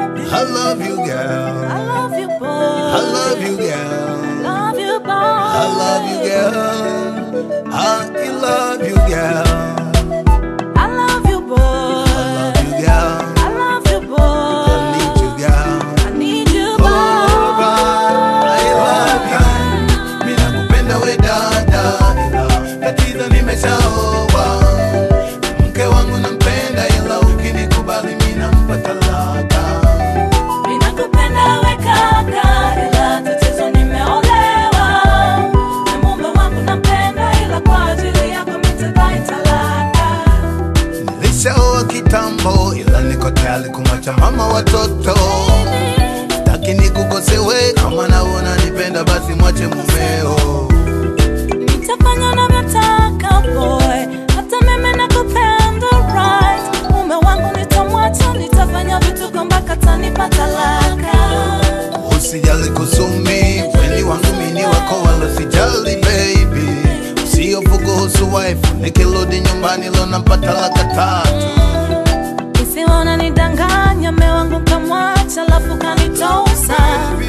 I love you, girl. I love you, boy. I love you, girl. Love you, boy. I love you, girl. I love you, girl. I love you, boy. I love you, girl. I love you, boy. I need you, girl. I need you, Oh, boy. I love you. Mimi nakupenda we dada, ila tatizo nimeshaoa. Mke wangu nampenda, ila ukinikubali mimi nampa talaka. Ninakupenda we kaka, ila tatizo nimeolewa. Na mume wangu nampenda, ila kwa ajili yako mitadai talaka. Nilishaoa kitambo, ila niko tayari kumwacha mama watoto. Sitaki nikukosewe, kama naona nipenda basi mwache mumeo. Nitafanya unavyotaka boy, hata mimi nakupenda right. Mume wangu nitamwacha, nitafanya vituko mpaka atanipa talaka. Usijali kusumi, weni wangu mini wako wala sijali baby. Usihofu kuhusu wife, nikirudi nyumbani leo napata laka tatu. Isiwe unanidanganya, mume wangu kamwacha, alafu kanitosa.